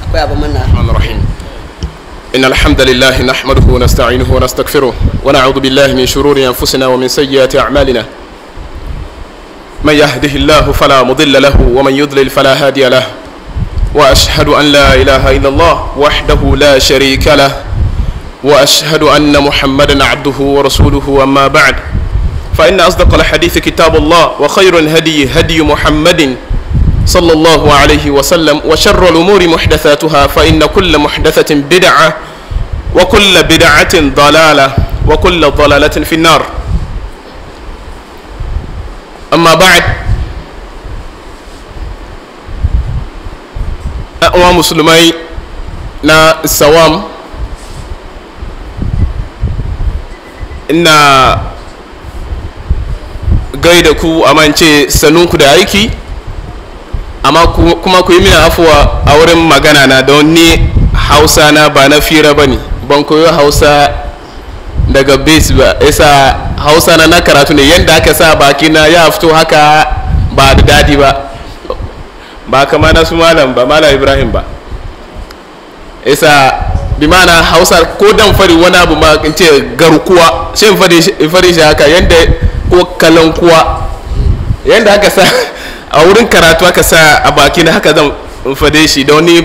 akwai abin manna الرحمن الرحيم إن الحمد لله نحمده ونستعينه ونستغفره ونعوذ بالله من شرور أنفسنا ومن سيئات أعمالنا من يهده الله فلا مضل له ومن يضلل فلا هادي له وأشهد أن لا إله إلا الله وحده لا شريك له وأشهد أن محمدا عبده ورسوله أما بعد فإن أصدق الحديث كتاب الله وخير الهدي هدي محمد صلى الله عليه وسلم وشر الأمور محدثاتها فإن كل محدثة بدعة وكل بدعة ضلالة وكل ضلالة في النار أما بعد أقوى مسلمي نا السوام إن gaida ku amince sanunku da aiki amma kuma ku yi mini afuwa a wurin magana na don ni hausa na ba na fira ba ne ban koyo hausa daga base ba isa hausa na na karatu ne yadda aka sa baki na ya fito haka ba da dadi ba ba kama na su malam ba malam ibrahim ba isa bi mana hausa ko dan fari wani abu ma in ce garkuwa shi in fari shi haka yadda ko kalankuwa yadda aka sa a wurin karatu aka sa a baki na haka zan fade shi da wani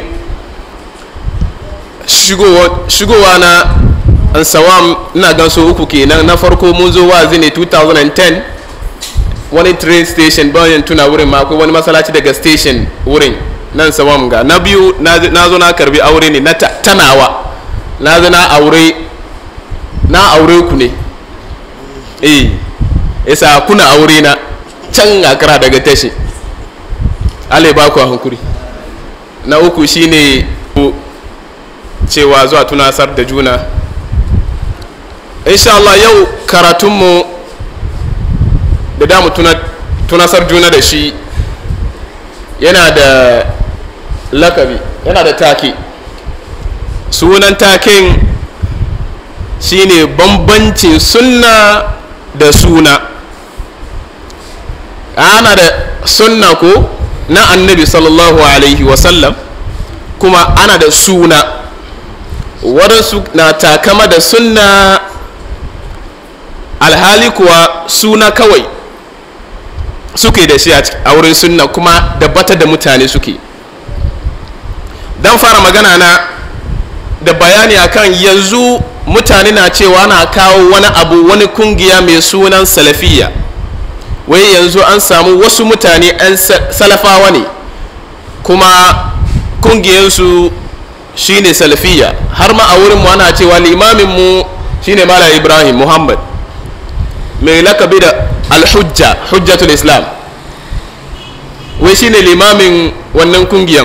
shigowa na ansawam ina gan so uku kenan na farko mun zo wazi ne 2010 wani train station bayan tuna wurin ma akwai wani masalaci daga station wurin nan sawam ga na biyu na zo na karbi aure ne na tanawa na zo na aure na aure ku ne eh isa kuna aure na can akara daga tashi ale ba ku hankuri na uku shine cewa zuwa tunasar da juna insha Allah yau karatunmu da damu tunasar juna da shi yana da lakabi yana da take sunan taken shine bambancin sunna da suna ana da sunna ko na annabi sallallahu alaihi wasallam kuma ana da suna waɗansu na takama da sunna alhali kuwa suna kawai suke da shi a wurin sunna kuma da bata da mutane suke don fara magana na da bayani akan yanzu mutane na cewa na kawo wani abu wani kungiya mai sunan salafiya wai yanzu an samu wasu mutane 'yan salafawa ne kuma kungiyarsu shine salafiya har ma a wurin mu ana cewa limaminmu shine mala ibrahim muhammad mai lakabi da alhujja hujjatul islam wai shine limamin wannan kungiyan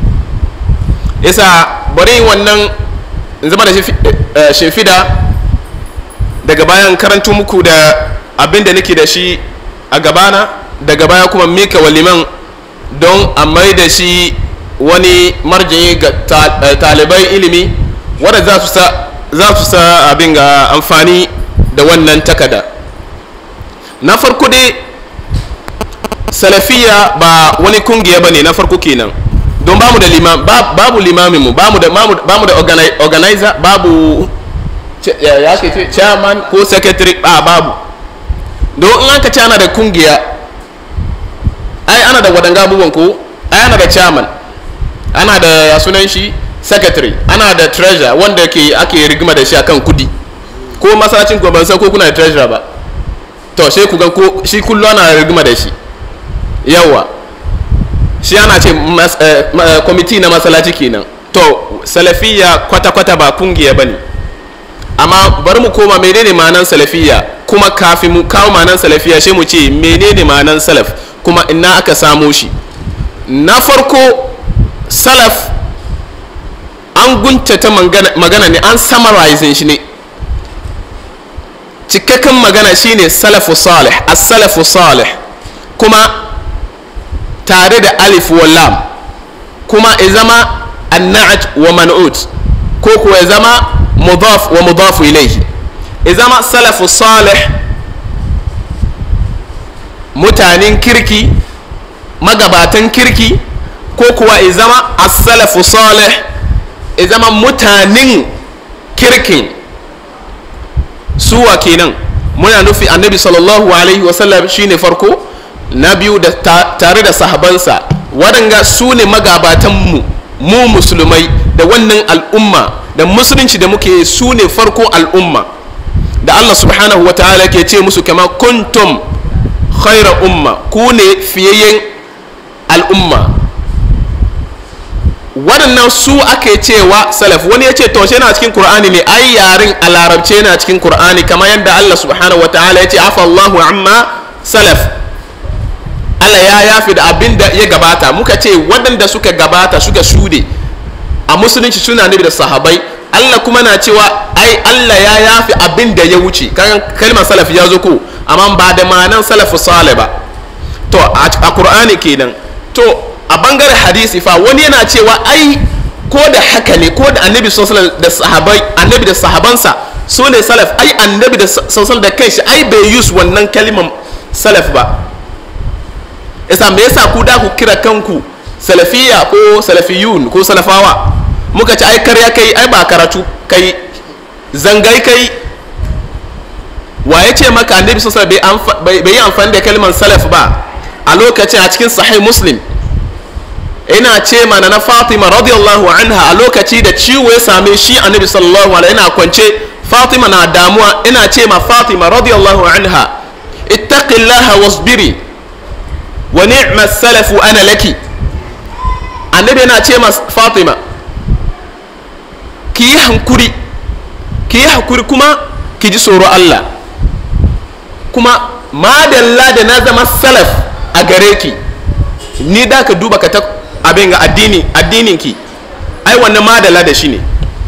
isa bari wannan zama da shimfida daga bayan karantu muku da abin da nake da shi a gabana daga baya kuma mika wa liman don a mai da shi wani marjini ga talibai ilimi wadda za su sa abin ga amfani da wannan takada na farko dai salafiya ba wani kungiya ba ne na farko kenan don bamu da limam babu limaminmu bamu da bamu da organizer babu ya ke chairman ko secretary a babu don in aka ce ana da kungiya ai ana da wadanga abubuwan ko ai ana da chairman ana da ya sunan shi secretary ana da treasurer wanda ke ake rigima da shi akan kudi ko masallacin ku ban san ko kuna da treasurer ba to sai ku ga ko shi kullu ana rigima da shi yawa shi ana ce kwamiti na masallaci kenan to salafiya kwata-kwata ba kungiya bane amma bari mu koma menene ma'anan salafiya kuma kafin mu kawo ma'anan salafiya sai mu ce menene ma'anan salaf kuma ina aka samo shi na farko salaf an guntata magana ne an summarizing shi ne cikakken magana shine salafu salih as-salafu salih kuma tare da alif wa lam kuma ya zama anna'at wa man'ut ko kuwa ya zama mudaf wa mudafu ilayhi ya zama salafu salih mutanen kirki magabatan kirki ko kuwa ya zama as-salafu salih ya zama mutanen kirkin suwa kenan muna nufi annabi sallallahu alaihi wasallam shine farko na biyu da tare da sahabansa waɗanga su ne magabatanmu mu musulmai da wannan al'umma da musulunci da muke su ne farko al'umma da allah subhanahu wa ta'ala ke ce musu kama kuntum khaira umma ku ne fiyayyen al'umma waɗannan su ake cewa salaf wani ya ce to shi na cikin qur'ani ne ai yarin a larabce na cikin qur'ani kamar yadda allah subhanahu wa ta'ala ya ce afa allahu amma salaf allah ya yafi da abin da ya gabata muka ce waɗanda suka gabata suka shude a musulunci suna nabi da sahabai allah kuma na cewa ai allah ya yafi abin da ya wuce kan kalmar salaf ya zo ko amma ba da ma'anan salafu sale ba to a qur'ani kenan to a bangaren hadisi fa wani yana cewa ai ko da haka ne ko da annabi sallallahu da sahabai annabi da sahabansa su ne salaf ai annabi da sallallahu da kanshi ai bai use wannan kalimar salaf ba yasa me yasa ku da ku kira kanku salafiya ko salafiyun ko salafawa muka ci ai karya kai ai ba karatu kai zangai kai wa ya ce maka annabi sallallahu bai yi amfani da kalimar salaf ba a lokacin a cikin sahih muslim ina ce mana na fatima radiyallahu anha a lokaci da ciwo ya same shi annabi sallallahu alaihi ina kwance fatima na damuwa ina ce ma fatima radiyallahu anha ittaqillaha wasbiri wa ni'ma salafu ana laki annabi yana ce ma fatima ki yi hankuri ki yi hankuri kuma ki ji tsoro Allah kuma madalla da na zama salaf a gare ki ni da ka duba ka ta abin ga addini addinin ki ai wannan madalla da shi ne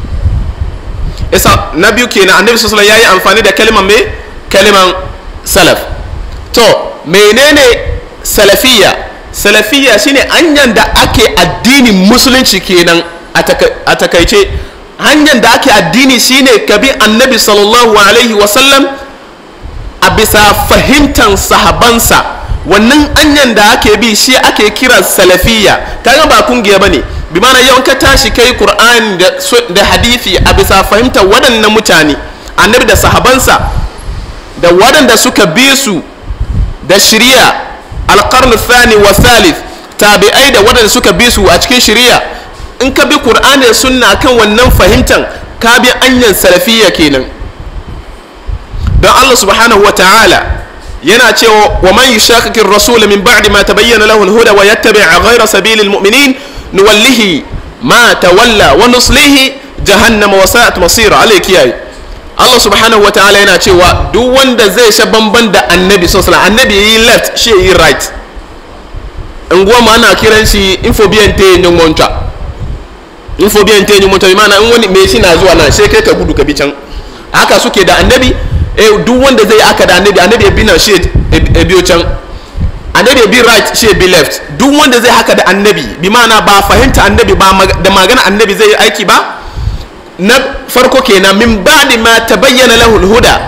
isa na biyu kenan annabi sallallahu ya yi amfani da kalmar me kalmar salaf to menene salafiyya salafiyya shine hanyar da ake addinin musulunci kenan a takaice hanyar da ake addini shine ka bi annabi sallallahu alaihi wasallam a bisa fahimtar sahabansa wannan hanyar da ake bi shi ake kira salafiyya kaga ba kungiya bane bi mana yau ka tashi kai qur'ani da hadithi a bisa fahimtar waɗannan mutane annabi da sahabansa da waɗanda suka bi su da shirya alƙarni thani wa thalith tabi'ai da waɗanda suka bi su a cikin shirya in ka bi qur'ani da sunna kan wannan fahimtar ka bi anyan salafiyya kenan don Allah subhanahu wa ta'ala yana cewa wa man yushaqiqir rasul min ba'di ma tabayyana lahu al-huda wa yattabi' ghayra sabilil mu'minin nuwallihi ma tawalla wa nuslihi jahannama wa sa'at masira alayki yayi Allah subhanahu wa ta'ala yana cewa duk wanda zai sha bamban da annabi sallallahu alaihi annabi yi left shi yi right in goma ana kiran shi infobiyan te yin monta infobiyan te yin monta bi mana in wani me shi na zuwa nan sai kai ka gudu ka bi can haka suke da annabi eh duk wanda zai aka da annabi annabi ya bi nan shi ya biyo can annabi ya bi right shi ya bi left duk wanda zai haka da annabi bi mana ba fahimta annabi ba da magana annabi zai yi aiki ba na farko kenan min ba'di ma tabayyana lahu huda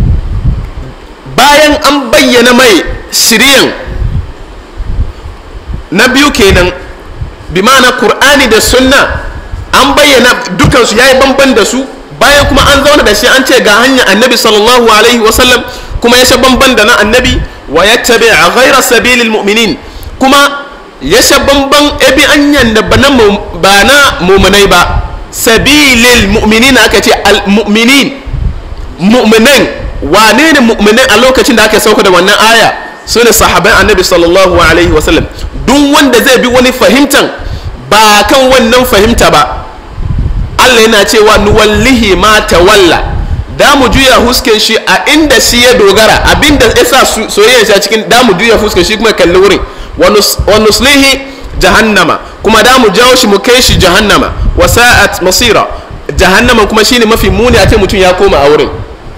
bayan an bayyana mai shiriyan na biyu kenan bi mana qur'ani da sunna an bayyana dukansu yayi bamban da su bayan kuma an zauna da shi an ce ga hanyar annabi sallallahu alaihi wasallam kuma ya sha bamban da na annabi wa ya tabi a ghaira sabilil mu'minin kuma ya sha bamban ebi anyan da ba na mumunai ba sabilil mu'minin aka ce al mu'minin mu'minan wane ne mu'minan a lokacin da aka sauka da wannan aya su ne sahaban annabi sallallahu alaihi wasallam duk wanda zai bi wani fahimtan ba kan wannan fahimta ba Allah yana cewa nuwallihi ma tawalla da mu juya husken shi a inda shi ya dogara abinda ya sa soyayya shi a cikin da mu juya husken shi kuma kalli wurin wa nuslihi jahannama kuma da mu jawo shi mu kai shi jahannama wa sa'at masira jahannama kuma shine mafi muni a ce mutum ya koma a wurin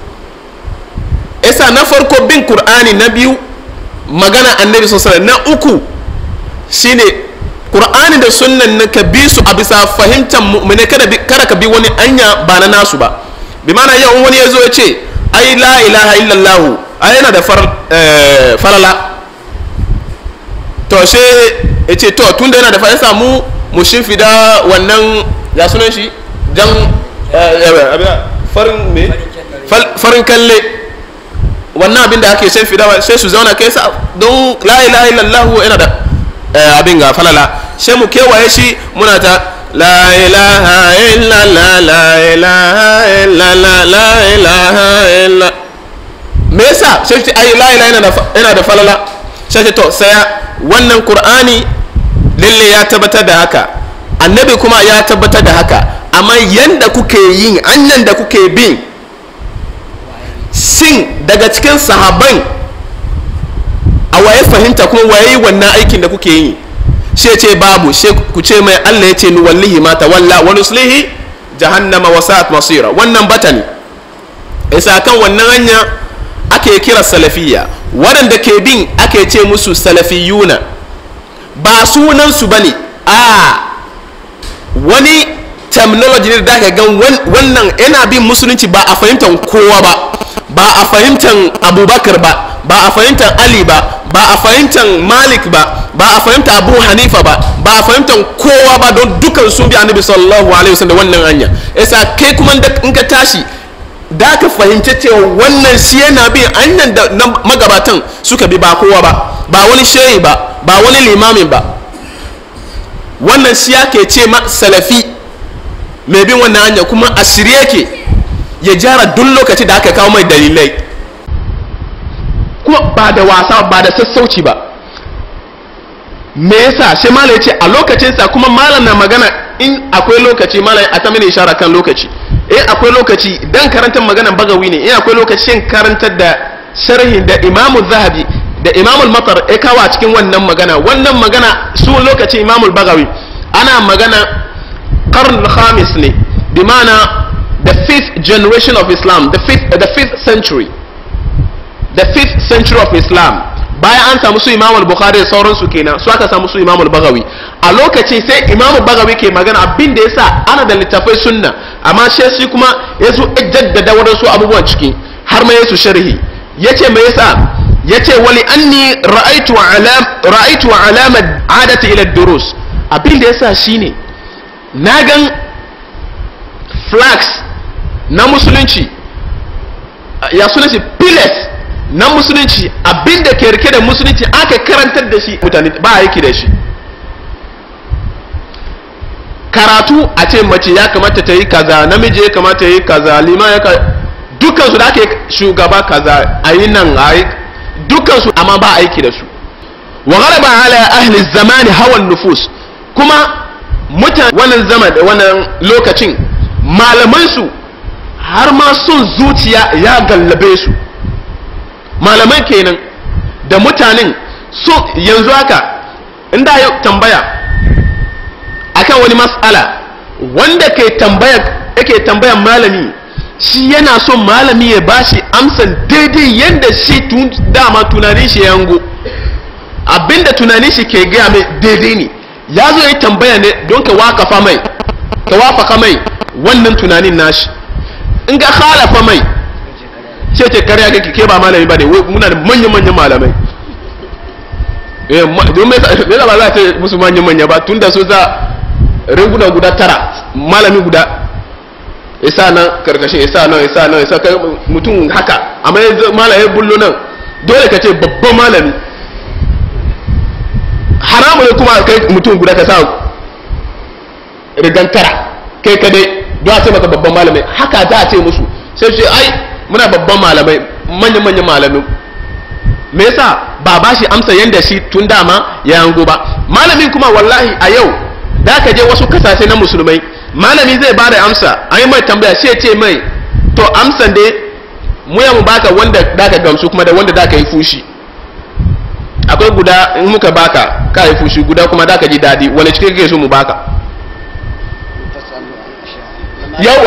isa na farko bin qur'ani na biyu magana annabi sallallahu alaihi na uku shine qur'ani da sunnan na ka bi su a bisa fahimtar mu'mine kada kada ka bi wani anya ba na nasu ba bi mana yau wani ya zo ya ce ai la ilaha illallah ai yana da falala to she ya ce to tun da yana da fa ya samu mu shimfida wannan ya sunan shi jan farin me farin kalle wannan abin da ake shimfida sai su zauna kai sa don la ilaha illallah yana da abin ga falala sai mu kewaye shi muna ta la ilaha illallah la ilaha illallah la ilaha illallah me yasa sai ce ai la ilaha yana da falala sai to saya wannan qur'ani lalle ya tabbatar da haka annabi kuma ya tabbatar da haka amma yanda kuke yin anyan da kuke bin sin daga cikin sahaban a waye fahimta kuma waye wannan aikin da kuke yi shi ce babu shi ku ce mai Allah ya ce ni wallahi ma tawalla wa nuslihi jahannama wa sa'at masira wannan batani isa kan wannan hanya ake kira salafiyya waɗanda ke bin ake ce musu salafiyuna ba sunansu ba ne a wani terminology ne da gan wannan yana bin musulunci ba a fahimtar kowa ba ba a fahimtar abubakar ba ba a fahimtar ali ba ba a fahimtar malik ba ba a fahimtar abu hanifa ba ba a fahimtar kowa ba don dukan sun bi annabi sallallahu alaihi wasallam wannan hanya yasa kai kuma in ka tashi da ka fahimci cewa wannan shi yana bin hanyar da magabatan suka bi ba kowa ba ba wani shehi ba ba wani limamin ba wannan shi ke ce ma salafi mai bin wannan hanya kuma a shirye ke ya jara duk lokaci da aka kawo mai dalilai kuma ba da wasa ba da sassauci ba me yasa shi malam ce a lokacinsa kuma malam na magana in akwai lokaci malam a ta mini ishara kan lokaci in akwai lokaci dan karantar maganan bagawi ne in akwai lokacin karantar da sharhin da imamu zahabi da imamul matar ya kawo a cikin wannan magana wannan magana su lokacin imamul bagawi ana magana karn khamis ne bi mana the fifth generation of islam the fifth, uh, the fifth century the fifth century of islam bayan an samu su imamul bukhari da sauransu kenan su aka samu su imamul bagawi a lokacin sai imamul bagawi ke magana abin da yasa ana da littafai sunna amma shi shi kuma ya zo jaddada wadansu abubuwan ciki har ma yasu sharhi yace me yasa yace wali anni ra'aitu alam ra'aitu alama adati ila durus abin da yasa shine na gan flags na musulunci ya suna shi pillars na musulunci abin da ke rike da musulunci aka karantar da shi mutane ba aiki da shi karatu a ce mace ya kamata ta yi kaza namiji ya kamata ya yi kaza lima ya dukansu da ake shugaba kaza a yi nan a yi dukansu amma ba aiki da su wa gharaba ala ahli zamani hawan nufus kuma mutane wannan zaman da wannan lokacin malamansu har ma son zuciya ya gallabe su malaman kenan da mutanen so yanzu haka inda ya tambaya akan wani mas'ala wanda ke tambaya yake tambayan malami shi yana son malami ya bashi amsan daidai yadda shi tun dama tunanin shi yango abinda tunanin shi ke gaya mai daidai ne ya zo yi tambaya ne don ka wakafa mai ka wafaka mai wannan tunanin nashi in ga halafa mai ce ce karya kake ke ba malami ba ne muna da manya-manyan malamai don me yasa ba za ta musu manya-manya ba tun da su za riguna guda tara malami guda isa nan karkashin isa nan isa nan isa kai mutum haka amma yanzu malami bullo nan dole ka ce babban malami haramu ne kuma kai mutum guda ka sa rigan tara kai kadai don a ce maka babban malami haka za a ce musu sai ce ai muna babban malamai manya-manyan malamai me yasa ba ba shi amsa yanda shi tun dama ya yango ba malamin kuma wallahi a yau da ka je wasu kasashe na musulmai malami zai ba da amsa an yi mai tambaya sai ce mai to amsan dai mu ya mu baka wanda da ka gamsu kuma da wanda da ka yi fushi akwai guda in muka baka ka yi fushi guda kuma da ka ji daɗi wani cikin kake so mu baka yau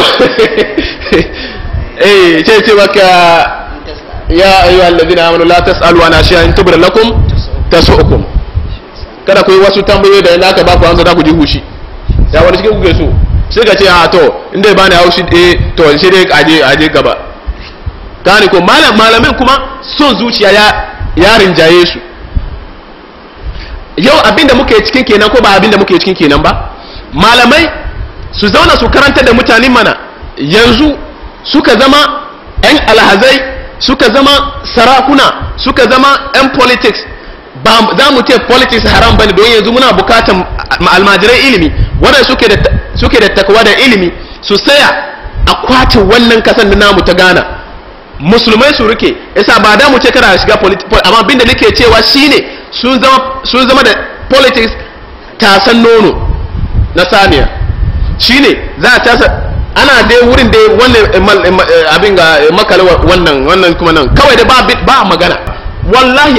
eh ce ce maka ya ayyuhal ladina amanu la tasalu an ashiya in tubra lakum tasu'ukum kada ku yi wasu tambayoyi da inda aka ba ku amsa da ku ji hushi ya wani cikin kuke so sai ka ce a to inda ba ni haushi eh to sai dai aje aje gaba gane ko malam malamin kuma son zuciya ya ya rinjaye su yau abinda muke cikin kenan ko ba abinda muke cikin kenan ba malamai su zauna su karanta da mutane mana yanzu suka zama 'yan alhazai suka zama sarakuna suka zama 'yan politics ba za mu ce politics haram bane don yanzu muna bukatan almajirai ilimi wanda suke da suke da takwa da ilimi su saya a kwace wannan kasan da namu ta Ghana musulmai su rike yasa ba da mu ce kana shiga politics amma abinda nake cewa shine sun zama sun zama da politics tasan nono na saniya shine za a tasa ana dai wurin dai wannan abin ga makale wannan wannan kuma nan kawai da ba ba magana wallahi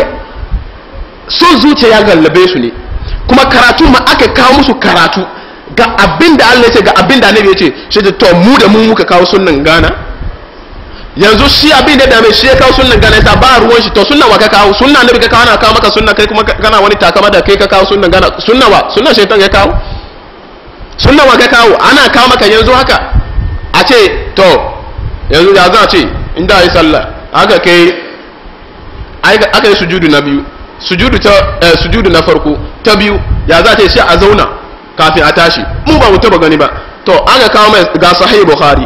son zuciya ya gallabe su ne kuma karatu ma aka kawo musu karatu ga abin da Allah ya ce ga abin da Annabi ya ce shi da to mu da mu muka kawo sunnan gana yanzu shi abin da dame shi ya kawo sunnan gana yasa ba ruwan shi to sunnan wa ka kawo sunnan Annabi ka kawo na kawo maka sunnan kai kuma kana wani takama da kai ka kawo sunnan gana sunnan wa sunnan shaitan ya kawo sunnan wa ka kawo ana kawo maka yanzu haka a ce to yanzu ya za a ce inda yi sallah aka kai aka yi sujudu na biyu sujudu ta eh, sujudu na farko ta biyu ya za ta yi sai a zauna kafin a tashi mu ba mu taba gani ba to aka kawo mai ga sahih bukhari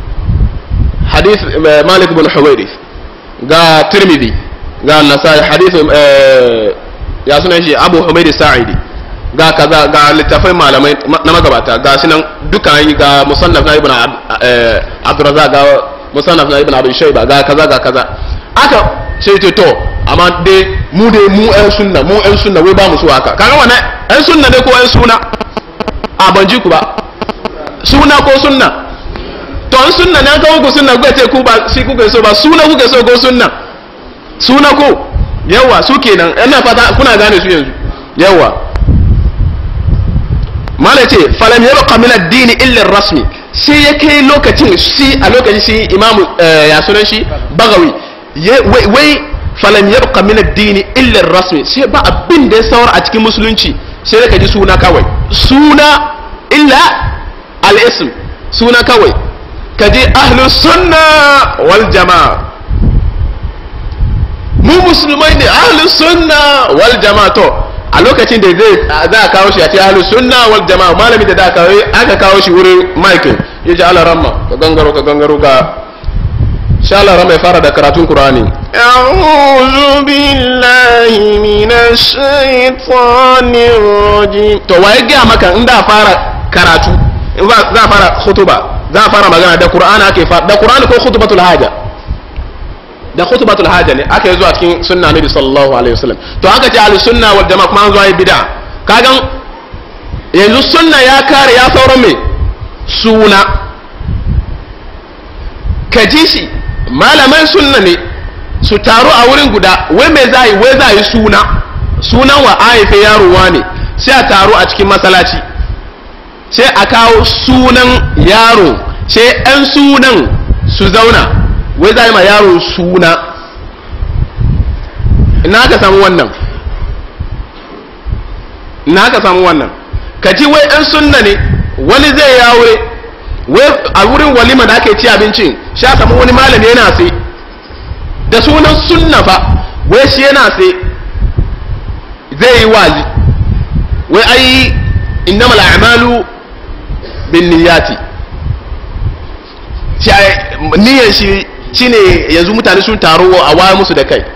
hadith eh, malik bin huwairith ga tirmidhi ga nasai hadith eh, ya sunan shi abu humaid sa'idi ga kaza ga littafai malamai na magabata ga shi nan duka yi ga musannaf na ibn abdurrazzaq ga musannaf na ibn abi shayba ga kaza ga kaza aka sai ce to amma dai mu dai mu ɗan sunna mu ɗan sunna wai ba mu so haka kaga wannan ɗan sunna ne ko ɗan suna a ban ji ku ba suna ko sunna to an sunna ne an kawo ku sunna kuka ce ku ba shi kuka so ba suna kuka so ko sunna suna ko yawa su kenan ina fata kuna gane su yanzu yawa mala ce falam yabqa min ad-din illa rasmi sai ya kai lokacin shi a lokacin shi imamu ya sunan shi bagawi wai falam yabqa min ad-din illa rasmi sai ba abin da ya saura a cikin musulunci sai da kaji suna kawai suna illa al-ism suna kawai kaji ahlus sunna wal jamaa mu musulmai ne ahlus sunna wal jamaa to a lokacin da zai za a kawo shi a ce ahlus sunna wal jamaa malami da aka kawo shi wurin Michael ya ji ala ramma ka gangaro ka gangaro ga sha Allah ramma ya fara da karatun Qur'ani أعوذ بالله من الشيطان الرجيم to waye ga maka in da fara karatu in za a fara khutuba za a fara magana da Qur'ani ake fara da Qur'ani ko khutbatul haja da khutbatul haja ne aka yi zuwa cikin sunna nabi sallallahu alaihi wasallam to aka ce al sunna wal jama'a kuma an zuwa yi bid'a kagan yanzu sunna ya kare ya sauran me suna ka ji shi malaman sunna ne su taru a wurin guda wai me za yi wai za yi suna sunan wa haife yarowa ne sai a taru a cikin masallaci sai a kawo sunan yaro sai 'yan sunan su zauna wai za yi ma yaro suna ina ka samu wannan ina ka samu wannan ka ji wai 'yan sunna ne wani zai ya wuri wai a wurin walima da ake ci abincin sha samu wani malami yana sai da sunan sunna fa wai shi yana sai zai yi wazi wai ai innamal a'malu bin niyyati shi niyyar shi shine yanzu mutane sun taro a waya musu da kai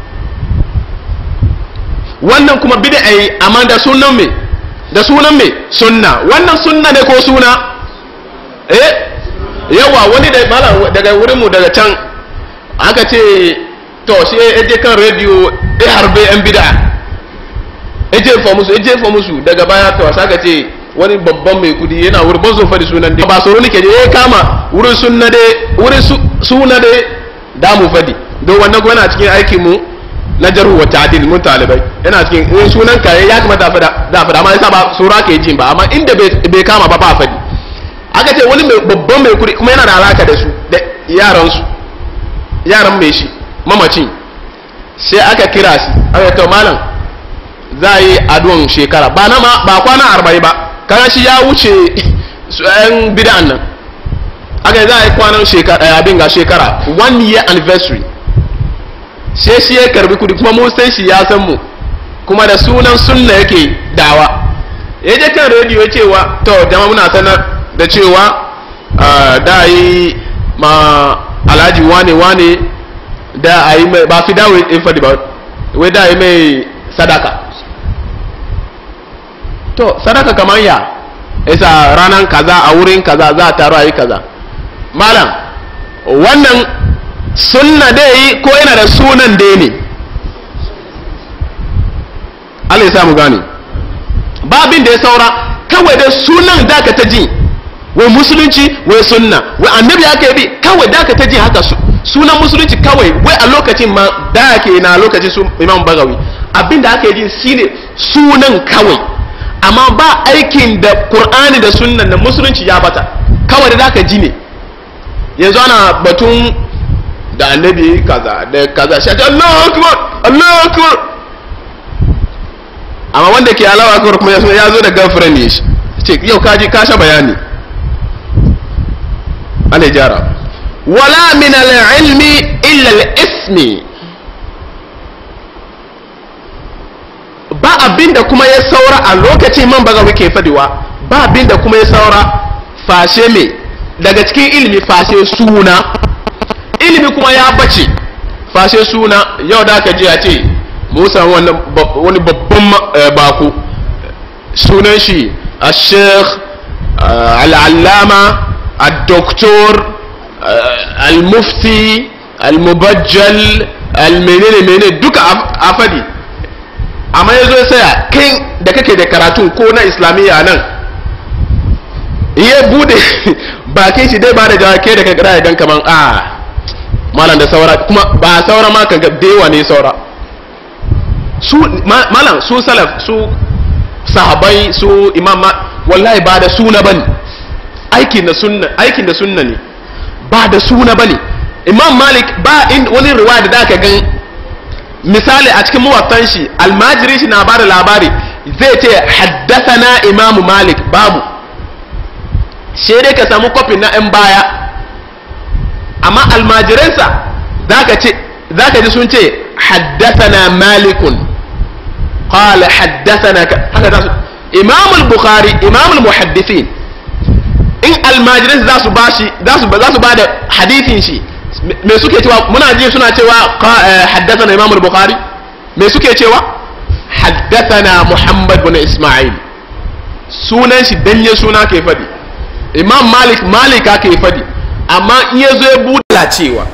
wannan kuma bid'a yi amma da sunan me da sunan me sunna wannan sunna ne ko suna eh yawa wani da mala daga wurin mu daga can aka ce to shi ya je kan rediyo ya harbe yan bid'a ya jefa musu ya jefa musu daga baya to saka ce wani babban mai kudi yana wurin ban zo fadi sunan dai ba tsoro nake je ya kama wurin sunna dai wurin suna dai da mu fadi don wannan kuma yana cikin aikin mu na jarhu wa ta'dil mun talibai yana cikin in sunan ka ya kamata fada da fada amma yasa ba sura ke jin ba amma inda bai kama ba ba fadi aka ce wani mai babban mai kudi kuma yana da alaka da su da yaran su yaran mai shi mamacin sai aka kira shi aka to malam za a yi addu'an shekara ba na ma ba kwana arba'in ba kaga shi ya wuce su yan bid'an nan aka za a yi kwanan shekara abin ga shekara one year anniversary sai shi ya karbi kudi kuma mun san shi ya san mu kuma da sunan sunna yake dawa ya je kan rediyo cewa to jama muna sanar da cewa da yi ma alhaji wane wane da a yi mai ba fi dawo in fadi ba wai da yi mai sadaka to sadaka kamar ya isa ranar kaza a wurin kaza za a taru a yi kaza malam wannan sunna dai ko yana da sunan dai ne Allah ya samu gane ba abin da ya saura kawai da sunan da ka ta ji wai musulunci wai sunna wai annabi aka bi kawai da ka ta ji haka sunan musulunci kawai wai a lokacin ma da ke na lokacin su imam bagawi abin da aka yi shine sunan kawai amma ba aikin da qur'ani da sunnan da musulunci ya bata kawai da ka ji ne yanzu ana batun da annabi kaza da kaza shi Allahu akbar Allahu akbar amma wanda ke alawa akbar kuma ya zo da girlfriend ne shi ce yau ka ji ka sha bayani Allah jara wala min al-ilmi illa al-ismi ba abinda kuma ya saura a lokacin man baga muke fadiwa ba abinda kuma ya saura fashe me daga cikin ilimi fashe suna ilimi kuma ya bace fashe suna yau da aka ji a ce musa wani babban bako sunan shi a sheikh al'allama al-doktor al-mufti al-mubajjal al-menene menene duka a fadi amma ya zo saya kai da kake da karatun ko na islamiyya nan iya bude bakin shi dai ba da jawa ke da kankara ya gan kaman a malam da saura kuma ba saura ma kan dewa ne saura su malam su salaf su sahabai su imam wallahi ba da suna bane aikin da sunna aikin da sunna ne ba da suna bane imam malik ba in wani riwaya da aka gan misali a cikin muwattan shi almajiri shi na ba da labari zai ce haddathana imamu malik babu sai dai ka samu kofin na 'yan baya amma almajiransa za ka ji sun ce haddathana malikun qala haddathana haka za su imamul bukhari imamul muhaddisin in almajiransa za su ba shi za su ba da hadithin shi me suke cewa muna ji suna cewa haddathana imamul bukhari me suke cewa haddathana muhammad bin isma'il sunan shi danye suna ke fadi imam malik malika ke fadi amma in ya zo ya buɗe cewa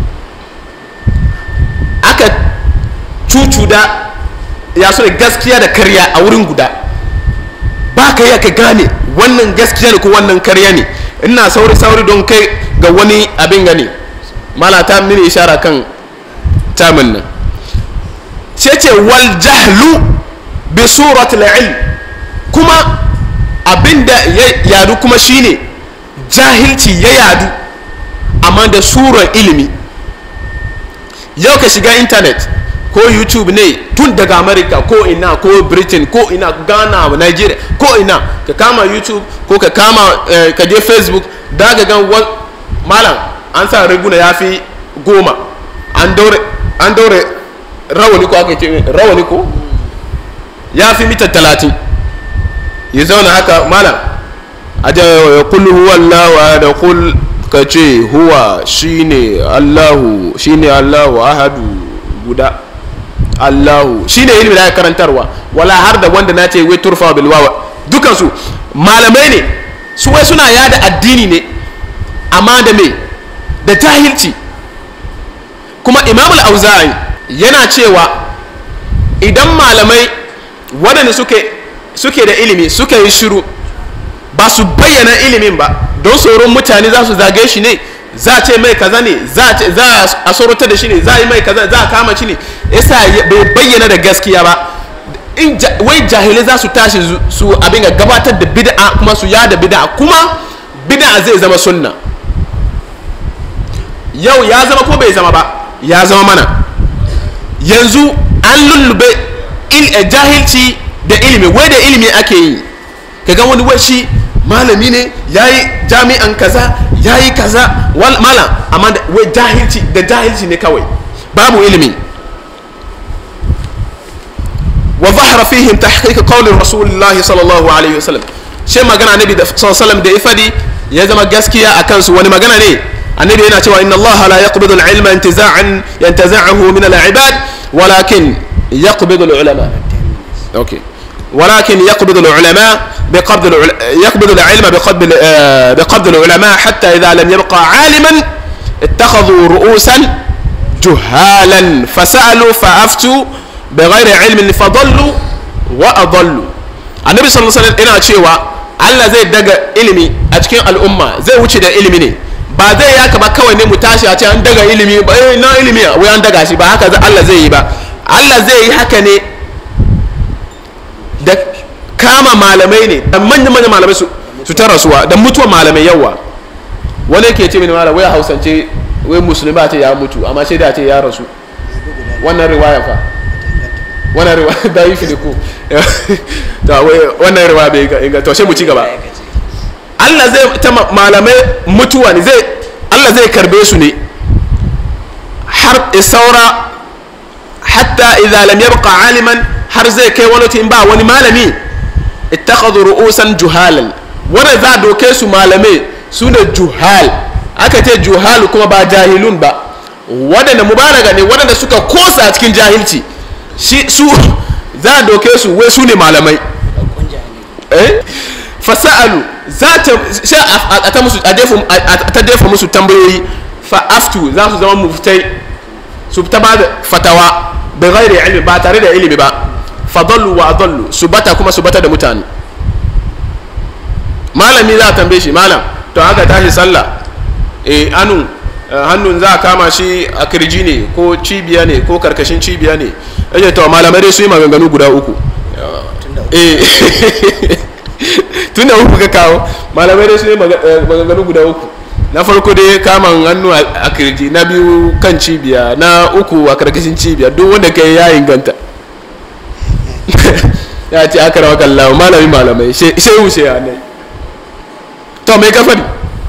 aka cucuda ya so da gaskiya da karya a wurin guda ba ka yi ka gane wannan gaskiya ne ko wannan karya ne ina sauri sauri don kai ga wani abin gani mala ta mini ishara kan tamin nan ce ce wal jahlu bi suratul ilm kuma abinda ya yadu kuma shine jahilci ya yadu amma da surar ilimi yau ka shiga intanet ko youtube ne tun daga america ko ina ko britain ko ina ghana nigeria ko ina ka kama youtube ko ka kama eh, ka je facebook da ga gan malam an sa riguna ya fi goma an daure rawani ko aka ce rawani ko ya fi mita talatin ya zauna haka malam a da ya kullu huwa Allah da kul ka ce huwa shine Allahu shine Allahu ahadu guda Allahu shine ilimi da karantarwa wala har da wanda na ce wai turfa bil wawa dukan su malamai ne su wai suna yada addini ne amma da me da jahilci kuma Imam al-Auza'i yana cewa idan malamai waɗanda suke suke da ilimi suka yi shiru ba su bayyana ilimin ba don tsoron mutane za su zage shi ne za a ce mai kaza ne za a sorota da shi ne za a yi mai kaza za a kama shi ne yasa bai bayyana da gaskiya ba in wai jahilai za su tashi su abin ga gabatar da bid'a kuma su yada bid'a kuma bid'a zai zama sunna yau ya zama ko bai zama ba ya zama mana yanzu an lullube jahilci da ilimi wai da ilimi ake yi kaga wani wai shi malami ne ya yi jami'an kaza ya yi kaza malam amma wai jahilci da jahilci ne kawai babu ilimi wa zahara fihim tahqiq qawli rasulillahi sallallahu alaihi wasallam shi magana annabi da sallallahu da ya fadi ya zama gaskiya a kansu wani magana ne annabi yana cewa inna allaha la yaqbidu al-ilma intiza'an yantaza'uhu min al-ibad walakin yaqbidu al-ulama okay ولكن يقبض العلماء بقبض العل... يقبض العلم بقبض آه، بقبض العلماء حتى إذا لم يبقى عالما اتخذوا رؤوسا جهالا فسألوا فأفتوا بغير علم فضلوا وأضلوا النبي صلى الله عليه وسلم ina cewa Allah zai daga ilimi a cikin al'umma zai wuce da ilimi ne ba zai yaka ba kawai ne mu tashi a ce an daga ilimi ba eh na ilimi wai an daga shi ba haka Allah zai yi ba Allah zai yi haka ne da kama malamai ne da manyan manyan malamai su su ta rasuwa da mutuwa malamai yawa wani ke ce mini malam wai a hausance wai musulmi a ce ya mutu amma sai da ce ya rasu wannan riwaya fa wannan riwaya da yi filiku to wai wannan riwaya bai ga to sai mu ci gaba Allah zai ta malamai mutuwa ne zai Allah zai karbe su ne har isaura hatta idza lam yabqa aliman har zai kai wani in ba wani malami ittakhadhu ru'usan juhalan wanda za doke su malamai su ne juhal aka ce juhal kuma ba jahilun ba waɗanda mubalaga ne waɗanda suka kosa a cikin jahilci shi su za a doke su wai su ne malamai eh fasa'alu za ta sha a ta musu a ta defa musu tambayoyi fa aftu za su zama muftai su ta ba da fatawa bai gairi ilimi ba tare da ilimi ba fadallu wa adallu su bata kuma su bata da mutane malami za a tambaye shi malam to haka tashi sallah eh anu hannun za a kama shi a kirji ne ko cibiya ne ko karkashin cibiya ne yace to malamai dai su yi maganganu guda uku eh tunda uku ka kawo malamai dai su yi maganganu guda uku na farko dai kaman hannu a kirji na biyu kan cibiya na uku a karkashin cibiya duk wanda kai ya inganta ya ce aka rawa kallawa malami malamai sai wuce ya nai to mai kafari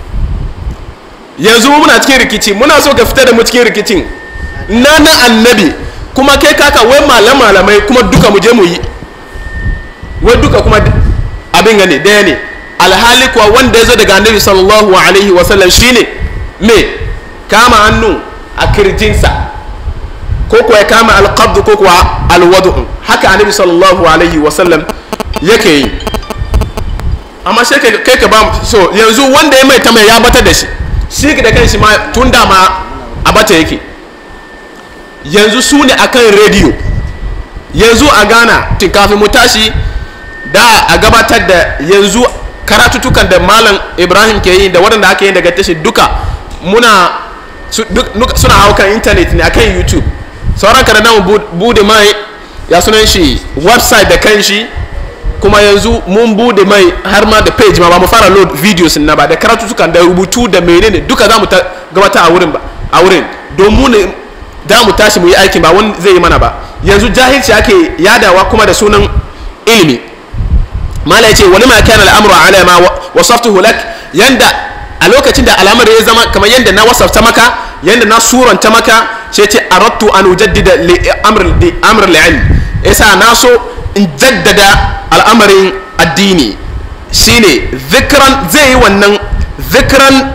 yanzu muna cikin rikici muna so ka fita da mu cikin rikicin na na annabi kuma kai kaka wai malam malamai kuma duka mu je mu yi wai duka kuma abin gane daya ne alhali kuwa wanda ya zo daga annabi sallallahu alaihi wasallam shine me kama hannu a kirjinsa ko kuwa ya kama alqabdu ko kuwa alwadu haka annabi sallallahu alaihi wasallam yake yi amma sai kai ka ba so yanzu wanda ya mai ta mai ya bata da shi shi da kanshi ma tun da ma a bata yake yanzu su ne akan rediyo yanzu a ghana kafin mu tashi da a gabatar da yanzu karatutukan da malam ibrahim ke yi da waɗanda aka yi daga tashi duka muna suna hau kan intanet ne akan youtube sauran kada na bude mai ya sunan shi website da kan shi kuma yanzu mun bude mai har ma da page ma ba mu fara load videos na ba da karatutukan da rubutu da menene duka za mu gabata a wurin ba a wurin don mu ne da mu tashi mu yi aikin ba wani zai yi mana ba yanzu jahilci ake yadawa kuma da sunan ilimi mala ya ce wani ma kana al'amuru ala ma wasaftuhu lak yanda a lokacin da al'amari ya zama kamar yanda na wasafta maka yanda na suranta maka sai ce aradtu an ujaddida li amr li amr al-ilm yasa na so in jaddada al'amarin addini shine zikran zai yi wannan zikran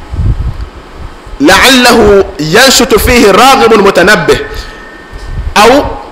la'allahu yanshutu fihi raghibun mutanabbih aw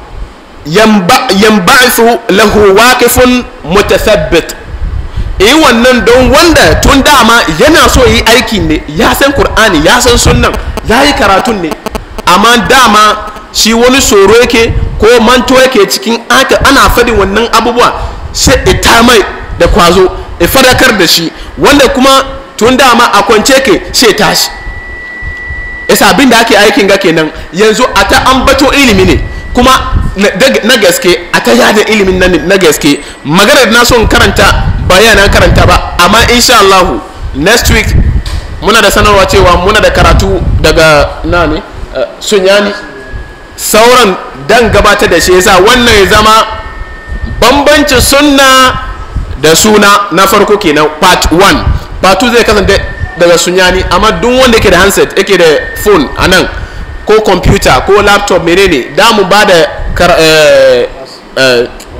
yanba'ithu lahu waqifun mutathabbit yi wannan don wanda tun dama yana so yi aiki ne ya san qur'ani ya san sunnan ya yi karatun ne amma dama shi wani tsoro yake ko manto yake cikin aka ana fadin wannan abubuwa sai ita mai da kwazo ya fadakar da shi wanda kuma tun dama a kwance ke sai tashi yasa abin da ake aikin ga kenan yanzu a ta ambato ilimi ne kuma na gaske a ta yada ilimin na gaske maganar na son karanta bayanan karanta ba amma insha Allah next week muna da sanarwa cewa muna da karatu daga na ne sunyani sauran dan gabatar da shi yasa wannan ya zama bambancin sunna da suna na farko kenan part 1 part 2 zai kasance daga sunyani amma duk wanda yake da handset yake da phone a nan ko computer ko laptop menene da mu ba da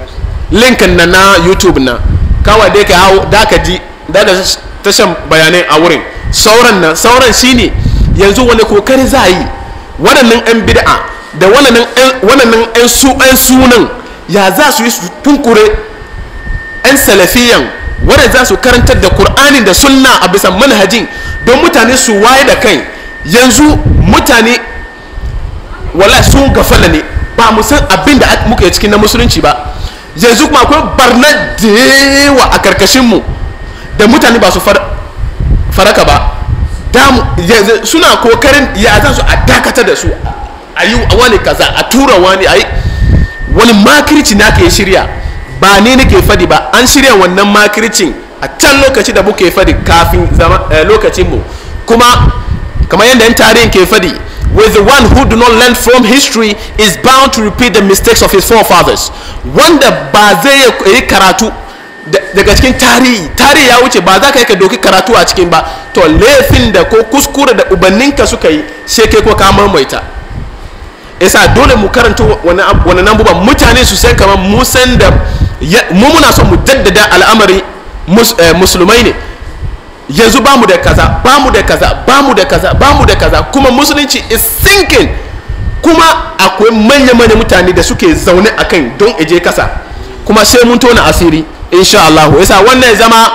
linkin na na youtube na kawai dai ka hau da ka ji daga tashan bayanai a wurin sauran nan sauran shine yanzu wani kokari za a yi waɗannan 'yan bid'a da waɗannan 'yan su 'yan sunan ya za su yi su tunkure 'yan salafiyan wadda za su karantar da kur'ani da sunna a bisa manhajin don mutane su waye da kai yanzu mutane wala sun gafala ne ba mu san abin da muka yi cikin na musulunci ba yanzu kuma akwai barna da yawa a karkashinmu da mutane ba su faraka ba suna kokarin ya za su a dakatar da su a yi wani kaza a tura wani a yi wani makirci na ke shirya ba ne nake fadi ba an shirya wannan makircin a can lokaci da muke fadi kafin lokacinmu kuma kamar yadda yan tarihin ke fadi with the one who do not learn from history is bound to repeat the mistakes of his forefathers wanda ba zai yi karatu daga cikin tarihi tarihi ya wuce ba za ka yi ka doki karatu a cikin ba to laifin da ko kuskure da ubanninka suka yi sai kai ko ka maimaita isa dole mu karanta wani nambuba mutane su san kamar mu san da mu muna son mu daddada al'amari musulmai ne yanzu ba mu da kaza ba mu da kaza ba mu da kaza ba mu da kaza kuma musulunci is sinking kuma akwai manya-manya mutane da suke zaune a kan don eje kasa kuma sai mun tona asiri insha Allah yasa wannan ya zama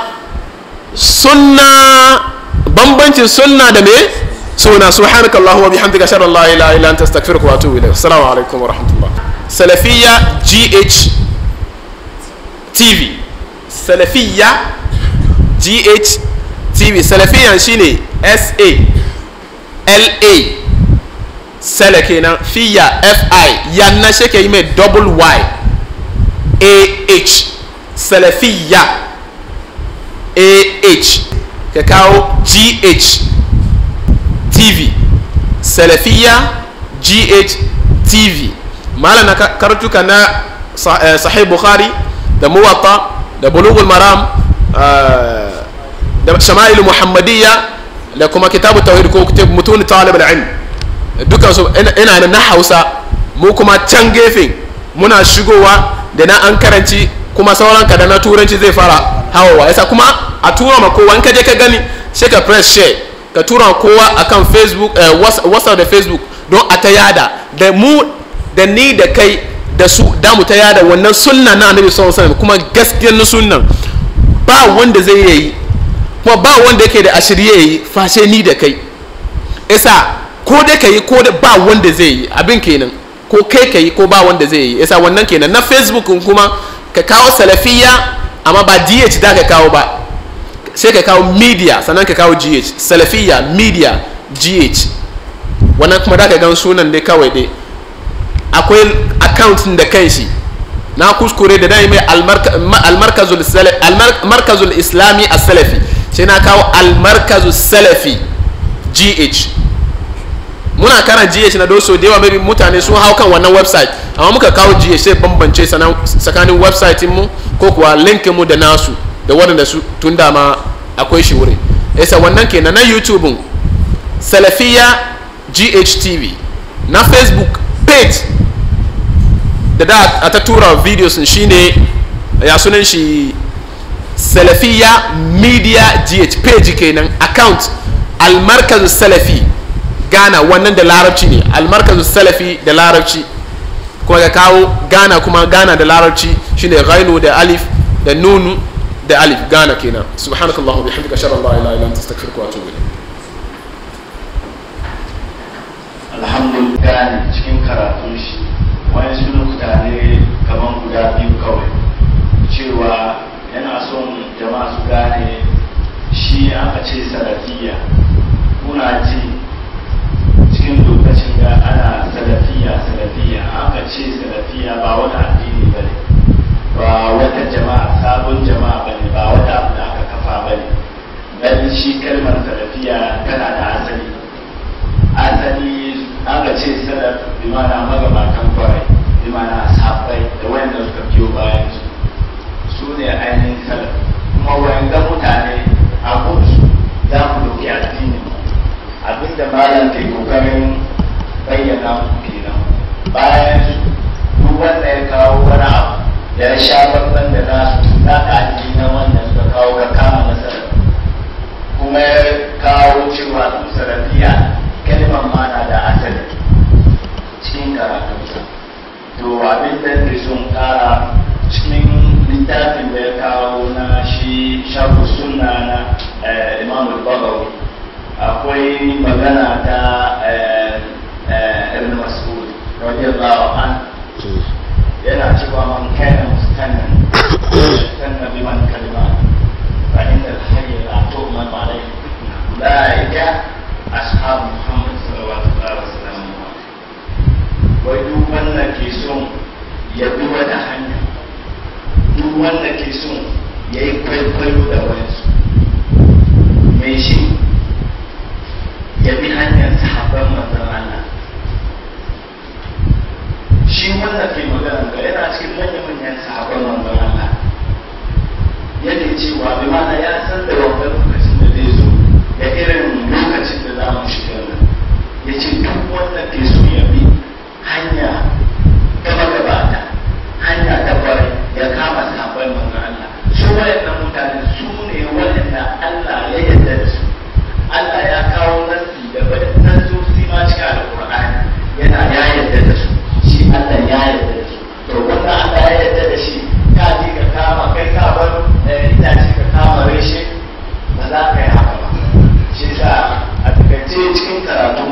sunna bambancin sunna da me suna subhanaka Allahu wa bihamdika ashhadu an la ilaha illa anta astaghfiruka wa atubu ilayk assalamu alaikum wa rahmatullah salafiyya gh tv salafiyya gh tv salafiyyan shine s a l a sala kenan fiya fi yanna shi ke yi mai double y a h salafiyya a h ka kawo gh tv salafiyya gh tv malam na karatuka na sahih bukhari da muwatta da bulugul maram da shama'il muhammadiyya da kuma kitabu tawhid ko mutun talib al-ilm dukan su ina na Hausa mu kuma can gefe muna shigowa da na an karanci kuma sauran ka da na turanci zai fara hawawa yasa kuma a tura ma kowa in ka je ka gani sai ka press share ka tura kowa akan facebook whatsapp da facebook don a ta yada da mu da ni da kai da su da mu ta yada wannan sunna na annabi sallallahu alaihi kuma gaskiyar na sunnan ba wanda zai yi kuma ba wanda yake da ashirye yi fashe ni da kai isa ko dai ka yi ko da ba wanda zai yi abin kenan ko kai ka yi ko ba wanda zai yi isa wannan kenan na facebook kuma ka kawo salafiya amma ba gh da ka kawo ba sai ka kawo media sannan ka kawo gh salafiya media gh wannan kuma da ka gan sunan dai kawai dai akwai account da kan shi na kuskure da dai mai almarkazul islami a salafi sai na kawo almarkazul salafi gh muna karan gh na doso da yawa maybe mutane sun hau kan wannan website amma muka kawo gh sai bambance tsakanin website mu ko kuwa linkin mu da nasu da waɗanda su tun dama akwai shi wurin yasa wannan kenan na youtube salafiya ghtv na facebook page da da a ta tura videos shine ya sunan shi salafiya media gh page kenan account almarkazu salafi ghana wannan da larabci ne almarkazu salafi da larabci kuma ga kawo ghana kuma ghana da larabci shine ghainu da alif da nunu da alif ghana kenan subhanakallahu bihamdika ashhadu an la ilaha illa anta astaghfiruka wa atubu ilayk alhamdulillah cikin karatun shi wani su lokuta ne kamar guda biyu kawai cewa yana son jama'a su gane shi aka ce salafiya kuna ji cikin lokacin da ana salafiya salafiya aka ce salafiya ba wani addini ba ne ba wata jama'a sabon jama'a ba ne ba wata abu da aka kafa ba ne dan shi kalmar salafiya tana da asali asali aka ce salaf bi mana magabatan kwarai bi mana sahabbai da wanda suka biyo bayan su su ne ainihin salaf kuma wanda mutane a kudu za mu dauki addini abinda malam ke kokarin bayyana mu kenan bayan su duk wanda ya kawo wani abu da ya sha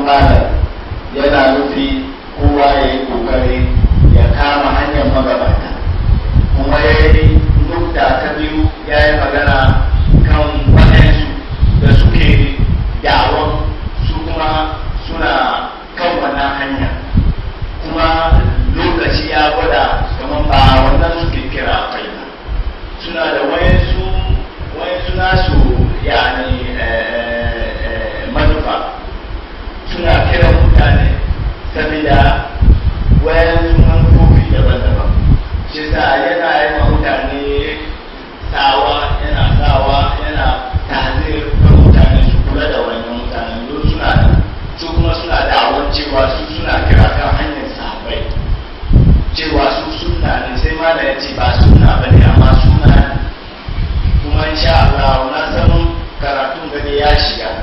malam yana nufi kowa ya yi kokari ya kama hanyar magabata kuma ya yi nukta ta biyu ya yi magana kan waɗansu da suke dawon su kuma suna kan wannan hanya kuma lokaci ya gwada kamar ba wannan suke kira kai ba suna da wayansu wayansu nasu yani manufa suna kiran mutane saboda wayansu manufofi daban-daban shi sa yana yi ma mutane sawa yana sawa yana tazir ga mutane su kula da wannan mutane don suna su kuma suna da'awar cewa su suna kira kan hanyar sahabbai cewa su sunna ne sai ma da ya ce ba sunna ba ne amma suna ne kuma insha Allah na san karatun gani ya shiga